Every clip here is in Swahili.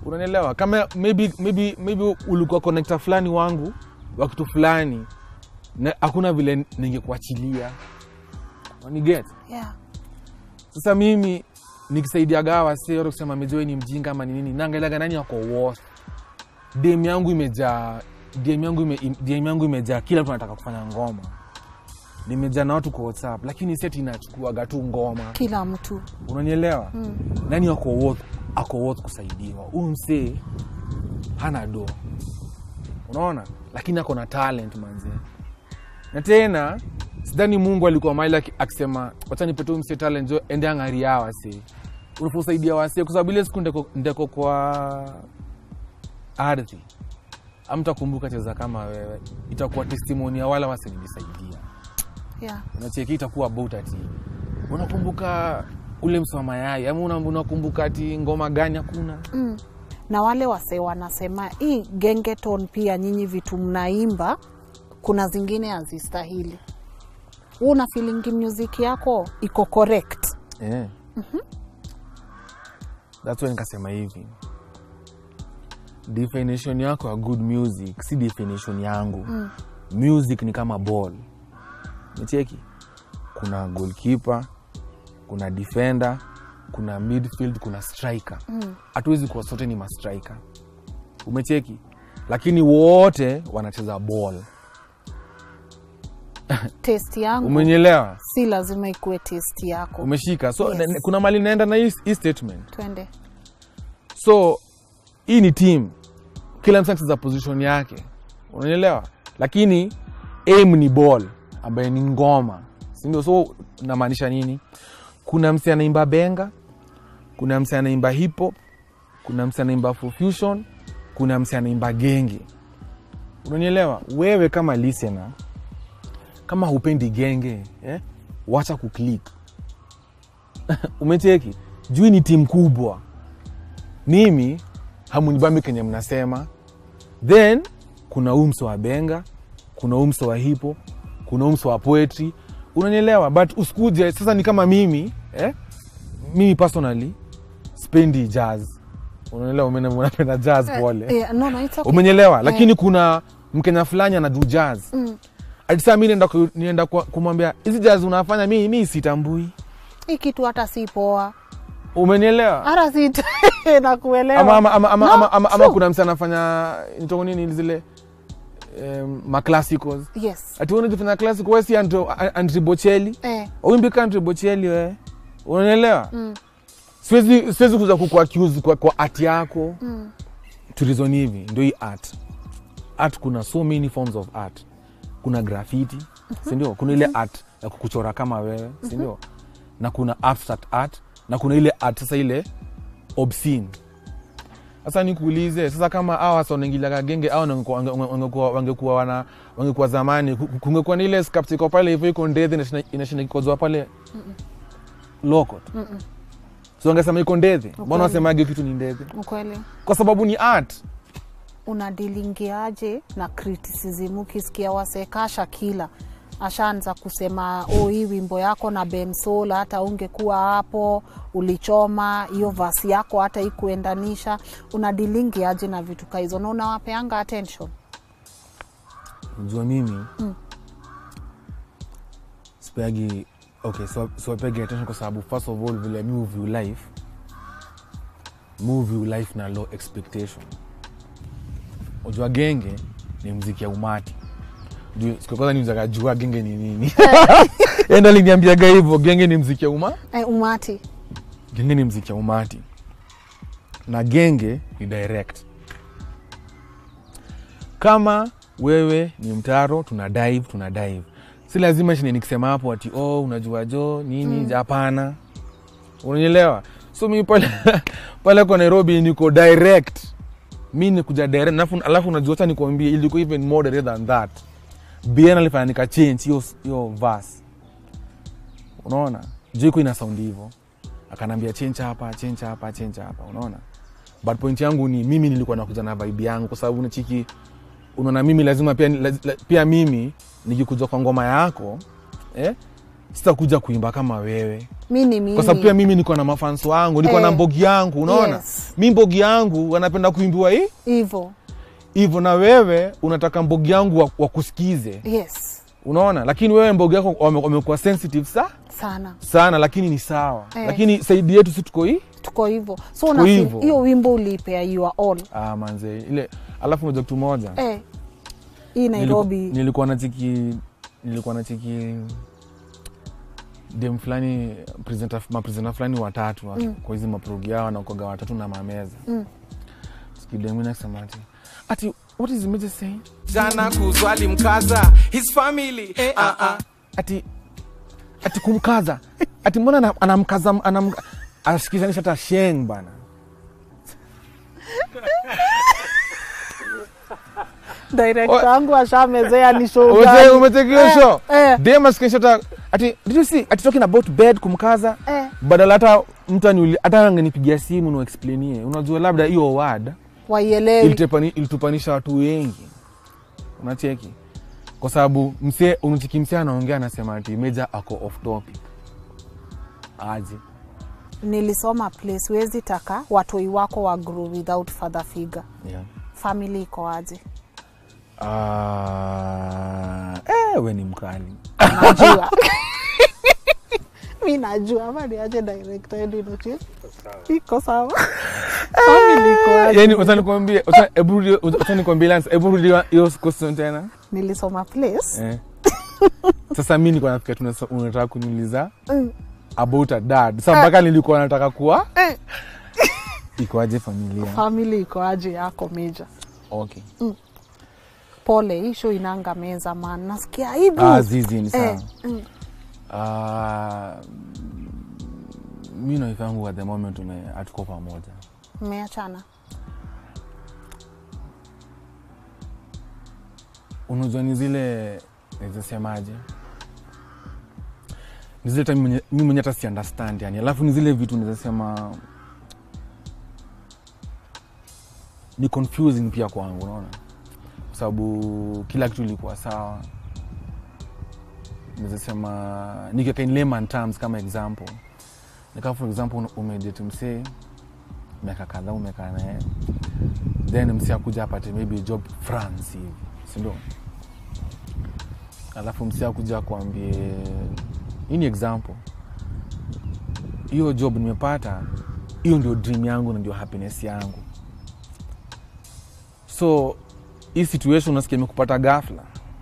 unanielewa kama maybe, maybe, maybe ulikuwa connector fulani wangu wa kitu fulani na hakuna vile ningekuachilia waniget yeah. sasa mimi nikisaidiaga wase ora kusema mejoe ni mjinga ama ni nini naangaliaga nani wako worst dm yangu imejaa dm yangu ime, im- DM yangu imejaa kila mtu anataka kufanya ngoma nimejaa na watu kwa whatsapp lakini seti inachukuaga tu ngoma kila mtu unanielewa mm. nani ako worth, ako worth kusaidiwa huyu msee hana do unaona lakini ako na talent manzee na tena sidhani mungu alikuwa maili aki- akisema wacha nipete huyu msee talent jo ende ang'aria wase unafosaidia wase kwa sababu ile siku ndeko, ndeko kwa ardhi amtakumbuka cheza kama wewe itakuwa testimoni ya wala wase nilisaidia yeah. unacheki itakuwa about ati unakumbuka ule msi wa mayai ama una- unakumbuka ati ngoma gani hakuna mm. na wale wase wanasema hii gengeton pia nyinyi vitu mnaimba kuna zingine hazistahili huu una feelingi music yako iko correct yeah. That's why nikasema hivi definition yako ya good music si definition yangu mm. music ni kama ball nicheki kuna goalkeeper kuna defender kuna midfield kuna striker hatuwezi kuwa sote ni mastriker umecheki lakini wote wanacheza ball test yangu umenyelewa si lazima ikuwe test yako umeshika so Yes. na- na- kuna mali naenda na hii hii statement twende so hii ni team kila mtu anacheza position yake unanielewa lakini aim ni ball ambaye ni ngoma sindio so namaanisha nini kuna msi anaimba benga kuna msi anaimba hip hop kuna msi anaimba fusion kuna msi anaimba genge unanielewa wewe kama listener kama hupendi genge eh, wacha kuklik umecheki juu ni timu kubwa mimi hamunibambi kenye mnasema then kuna umso wa benga kuna umso wa hipo kuna umso wa poetry unanielewa but usikuje sasa ni kama mimi eh? mimi personally spendi jazz unanielewa Umene- unapenda jazz pole Eh, no, no, it's okay. umenyelewa lakini kuna mkenya fulani anadu jazz Mm. atisaa mi nienda, ku- nienda kwa- kumwambia hizi jazz unafanya mi, mi sitambui hii kitu hata si poa umenielewa hata si nakuelewa ama, ama, ama, ama, No, ama, ama, ama true. kuna msi anafanya nitoko nini zile um, maclassicals yes ati unajifanya classic wesi andri bocheli eh, uimbika andri bocheli we unaelewa mm. siwezi siwezi kuza kukuaccuse kwa, kwa art yako mm. turizon hivi ndio hii art art kuna so many forms of art kuna graffiti sindio kuna ile art ya kukuchora kama wewe sindio na kuna abstract art na kuna ile art sasa ile obscene sasa nikuulize sasa kama awa wasa wanaingiliaga genge au wangekuwa- wange- wangekuwa wangekuwa wana wangekuwa zamani ku- kungekuwa ni ile sculpture iko pale hivyo iko ndedhi inashinda- inashinda kikozwa pale lokot so wangesema iko ndedhi mbona Ukweli. wasemage kitu ni ndedhi ukweli kwa sababu ni art unadilingiaje na criticism ukisikia wasekasha kila ashaanza kusema oh, hii wimbo yako na bemsol hata ungekuwa hapo ulichoma hiyo vasi yako hata ikuendanisha unadilingiaje na vitu ka hizo na unawapeanga attention jua mimi sipeagi okay so siwapegi attention kwa sababu first of all vile mi view life mi view life na low expectation ujua genge ni mziki ya umati Juu siku ya kwanza nimzaka jua genge ni nini enda liniambiaga hivyo genge ni mziki ya uma eh, umati genge ni mziki ya umati na genge ni direct kama wewe ni mtaro tuna dive tuna dive si lazima shine nikisema hapo ati oh, unajua jo nini hapana unanielewa so mi pale pale kwa nairobi niko direct mi nikuja direct alafu, alafu unajua hata nikuambie ilikuwa even more direct than that bien alifanya nika change hiyo hiyo verse unaona juu iko ina sound hivyo akanambia change hapa change hapa change hapa unaona but point yangu ni mimi nilikuwa nakuja na vibe yangu kwa sababu nachiki unaona mimi lazima pia, laz, la, pia mimi nikikuja kwa ngoma yako eh, sitakuja kuimba kama wewe mi ni mimi kwa sababu pia mimi niko na mafans wangu niko Eh. na mbogi yangu unaona Yes. mi mbogi yangu wanapenda kuimbiwa hii hivo hivyo na wewe unataka mbogi yangu wa- wakusikize yes unaona lakini wewe mbogi yako wame- wamekuwa sensitive sa sana sana lakini ni sawa Eh. lakini saidi yetu si tuko hii tuko hivo so Tuko una feel- hivo. hiyo wimbo uliipea you are all ah, manze ile alafu moja kitu moja eh, hii nairobi Niliku- nilikuwa na chiki nilikuwa na chiki dem fulani presenter- mapresenta fulani watatu mm. kwa hizi maprogi yao wanakoga watatu na mameza Mm. skidemnasema ati ati what is the major saying jana kuzwali mkaza his family eh, ah, ah. ati ati kumkaza ati mbona ana- anamkaza anam, ashikizanisha hata sheng bana director wangu ashamezea ni show Ume- gani? umetekio Eh, show eh, dem ashikinisha hata ati did you see ati talking about bed kumkaza eh, badala hata mtu aniuli hata angenipigia simu niwaexplainie unajua labda hiyo word waielewi ilitepani- ilitupanisha watu wengi unacheki kwa sababu msee unachiki msee anaongea anasema ati meja ako off topic aje nilisoma place wezi taka watoi wako wa grow without father figure yeah. family iko aje Ah, eh, we ni mkali najua mi najua ama niache director yetu inochie iko sawa family iko aje yani utanikwambia uta- hebu rudi- utanikwambia Lance, hebu rudi hiyo question tena nilisoma place eh. sasa mi niko nafikia tunasa- unataka kuniuliza Mm. about a dad sa mpaka nilikuwa nataka kuwa Eh. ikoaje familia family iko aje yako meja okay pole hii show inanga meza man nasikia hivi ah, zizi ni sawa eh, mm, Ah, mi na wife yangu at the moment tume hatuko pamoja mmeachana unajua ni zile nizisemaje ni zile time mwenye- mi mwenye hata si understand yani alafu ni zile vitu nizasema ni confusing pia kwangu unaona kwa sababu kila kitu ilikuwa sawa nizasema nikiweka in layman terms kama example nika for example un- umedate msee miaka kadhaa umekaa naye then msee akuja apate maybe job france hivi sindio alafu msee akuja akuambie hii ni example hiyo job nimepata hiyo ndio dream yangu na ndio happiness yangu so hii situation unasikia imekupata ghafla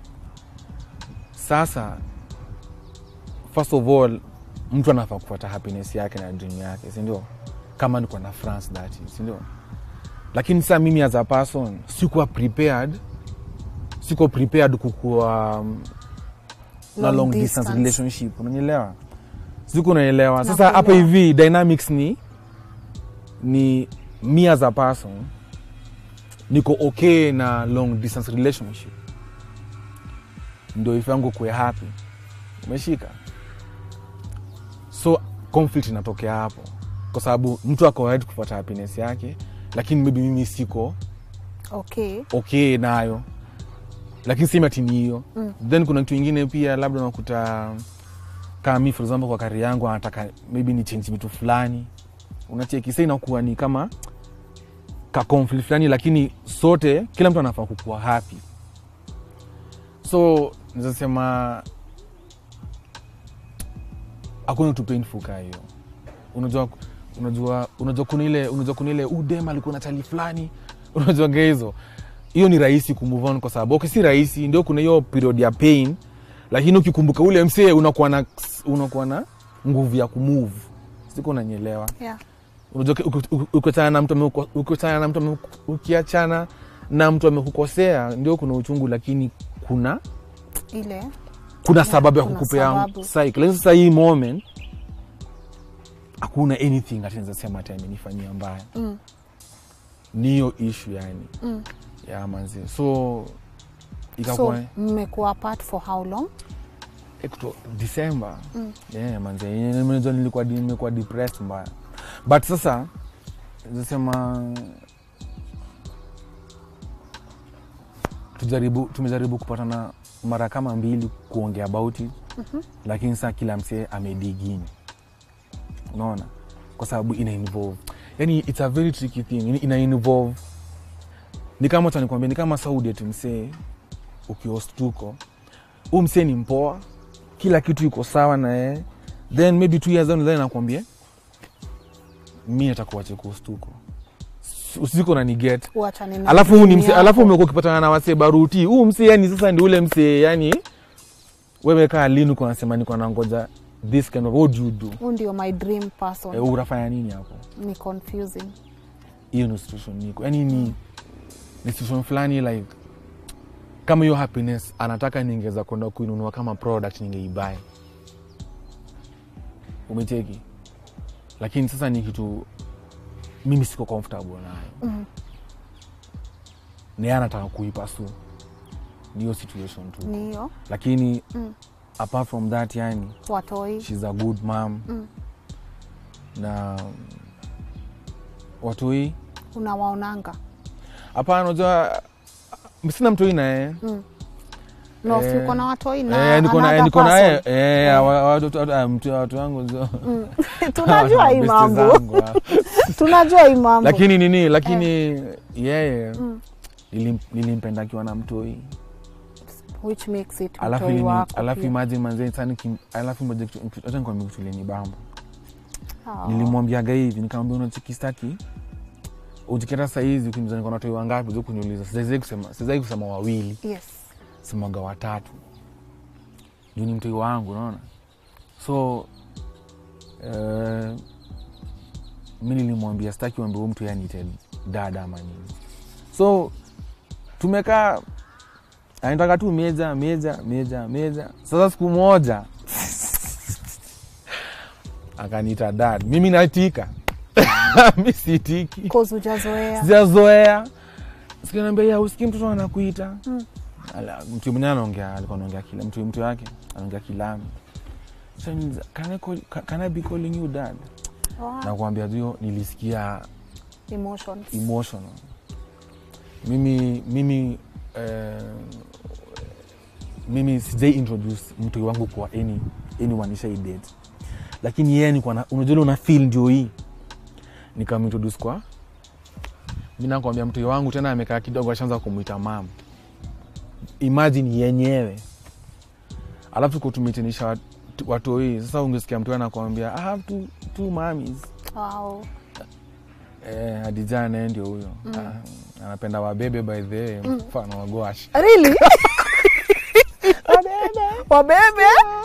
sasa first of all mtu anafaa kupata happiness yake na dream yake sindio kama niko na france that is, sindio lakini saa mimi as a person sikuwa prepared siko prepared kukuwa um, na Long long distance. distance relationship unanielewa siku unaelewa sasa Nakuelewa. hapa hivi dynamics ni ni me as a person niko okay na long distance relationship ndio ife yangu kuwe happy umeshika so conflict inatokea hapo kwa sababu mtu ako right kufuata happiness yake lakini maybe mimi siko okay okay nayo lakini sema tini hiyo mm. then kuna kitu ingine pia labda unakuta kama mi for example kwa kari yangu anataka maybe ni change vitu fulani unacheki sa inakuwa ni kama ka conflict fulani lakini sote kila mtu anafaa kukuwa happy so nizasema hakuna kitu painful kaa hiyo unajua unajua unajua kuna ile unajua kuna ile udem alikuwa na chali fulani unajua ga hizo hiyo ni rahisi kumove on kwa sababu okay, si rahisi ndio kuna hiyo period ya pain lakini ukikumbuka ule msee unakuwa na unakuwa na nguvu ya kumove siko unanyelewa yeah. unajua uki- uki- ukiachana na mtu ameuko- ukiachana na mtu ame- ukiachana na mtu amekukosea ndio kuna uchungu lakini kuna ile kuna sababu ya kuna kukupea sababu. cycle lakini sasa hii moment hakuna anything atinazasema ati amenifanyia mbaya Mm. ni hiyo ishu yani Mm. ya manzi so so ikakuwa mmekuwa apart for how long so, December Mm. yeah, manzi Nimejua nilikuwa di- nimekuwa depressed mbaya but sasa zasema tujaribu tumejaribu kupatana mara kama mbili kuongea about it lakini saa kila msee amedigini unaona kwa sababu ina involve yani it's a very tricky thing ina- ina involve ni kama tanikwambia ni kama saudi ati msee ukiostuko huu msee ni mpoa kila kitu iko sawa na yeye then maybe two years down the line nakwambia mi atakuache kustuko usiko na niget Uachane na alafu huu ni dream mse, yako. alafu umekuwa ukipatana na wasee baruti huu mse yani sasa ndi ule mse yani wewe kaa lini uko nasema niko nangoja this kind of what do you do Huu ndio my dream person. e, unafanya nini hapo Ni confusing. hiyo ni situation niko yani ni ni situation fulani like kama hiyo happiness anataka ningeweza kwenda kuinunua kama product ningeibai umecheki lakini sasa ni kitu mimi siko comfortable nayo Mm. ni anataka kuipasu niyo situation tu Ni hiyo lakini Mm. apart from that yani watoi. shes a good mom Mm. na watoi Unawaonanga. hapana unajua sina mtoi naye Mm. No, Eh, si uko na watoi na Eh, niko na- another niko naye person. eh, wa- wa- watu- watu- ah, mtu- watu wangu zo- Mm. Tunajua hii besti mambo. zangu, ah. Tunajua hii mambo. lakini nini lakini yeye Mm. nilim- nilimpenda akiwa na mtoi Which makes it alafu mtoi ilini- wako alafu pia. imagine manze sani kim- alafu moja kitu- kitu- acha nikwambie kitu ile ni bamba Ah. nilimwambiaga hivi nikamwambia unachikistaki ujiketa sahizi ukiniuliza niko na watoi wangapi zo kuniuliza sizai kusema sizai kusema wawili Yes. semaga watatu juu ni mtoi wangu unaona so uh, mi nilimwambia staki wambia huu mtu yanite dada ama nini so tumekaa anataka tu meja meja meja meja sasa siku moja akaniita dad mimi natika mi sitiki Cause hujazoea. sijazoea sikinaambia ya usikii mtoto anakuita Mm. Ala, mtu mwenyewe anaongea alikuwa anaongea kila mtu mtu wake anaongea kilami so, niza, can, I call, can, can I be calling you dad Wow. na kuambia hiyo nilisikia Emotions. emotional mimi mimi eh, mimi sijai introduce mtu wangu kwa any anyone ishai date lakini yeye nilikuwa na unajua ile una feel ndio hii nikamintroduce kwa mi nakwambia mtu wangu tena amekaa kidogo ashaanza kumwita mam imagine yenyewe alafu tuko tumetenisha wat- watoi sasa ungesikia mtu anakwambia i have two, two mamis Wow. Eh, Hadija naye ndio huyo Ah, anapenda wabebe by the way, mfano wa gwash Really? Wabebe.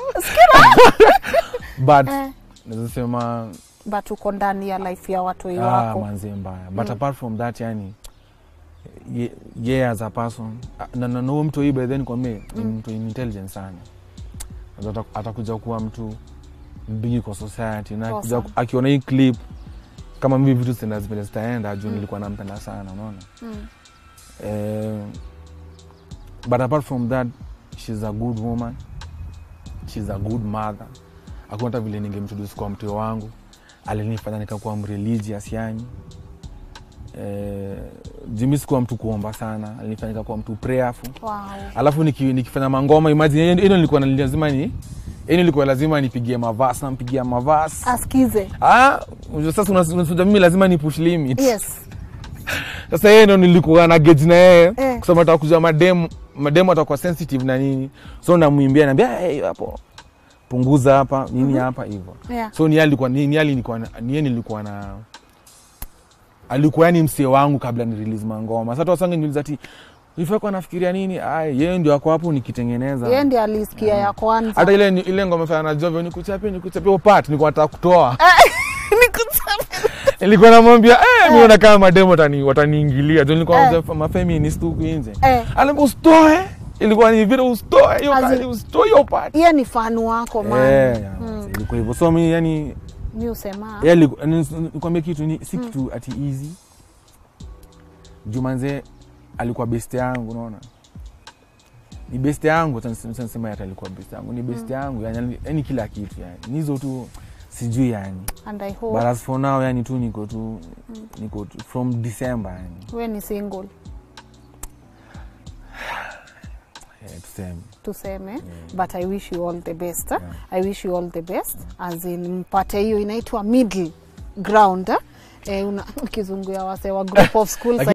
but Eh. naweza sema But uko ndani ya life ya watoi ah, wako. manze mbaya but apart from that yani ye, ye as a person ah, na na- na huyo mtu hii by then kwa me ni mtu intelligent sana Ata- atakuja kuwa mtu bigi kwa society na akikuja- Awesome. akiona hii clip kama mimi vitu zitaenda zipende zitaenda juu nilikuwa nampenda sana unaona Mm. Eh, but apart from that shes a good woman shes a good mother hakuna hata vile ningemtroduce kwa mteo wangu alinifanya nikakuwa mreligious yani eh, jimi sikuwa mtu kuomba sana alinifanya nikakuwa mtu prayerful Wow. alafu niki, nikifanya mangoma imagine ino nilikuwa na- lazima ni ino nilikuwa lazima nipigie mavasi nampigia mavasi Askize. ah, unajua sasa unas- unasuja mimi lazima ni push limit Yes. sasa yeye ndo nilikuwa na gauge na yeye Eh. kusema nataka kujua mademu mademu atakuwa sensitive na nini so namwimbia naambia hey, hapo punguza hapa nini hapa hivyo Yeah. so ni yeye alikuwa ni ni yeye nilikuwa na- ni yeye nilikuwa na alikuwa yani msee wangu kabla ni release mangoma sasa watu wasange niuliza ati ifako anafikiria nini ai yeye ndio ako hapo nikitengeneza Yeye ndiye alisikia ya kwanza. hata ile ile ngoma fanya na Jovio nikuchapie nikuchapie upat nilikuwa nataka kutoa nilikuwa namwambia eh, mimi naona kama mademo watani wataniingilia jo nilikuwa Eh. eh. mafeminist huku nje Eh. alafu usitoe ilikuwa ni vile usitoe hiyo As kali in- usitoe hiyo part Yeye ni fanu wako man. eh ilikuwa hivyo so mimi yani Mi usema. yeye aliku- ni- nikwambie kitu ni si kitu ati easy Jumanze alikuwa best yangu unaona ni best yangu sema hata alikuwa best yangu ni best yangu yani, yani kila kitu yani Ni hizo tu sijui yani And I but hope as for now yani tu niko tu niko tu from December yani we ni single. eh, tuseme tuseme but i wish you all the best eh? i wish you all the best as in mpate hiyo inaitwa middle ground eh? Eh, una kizungu ya wase wa group of schools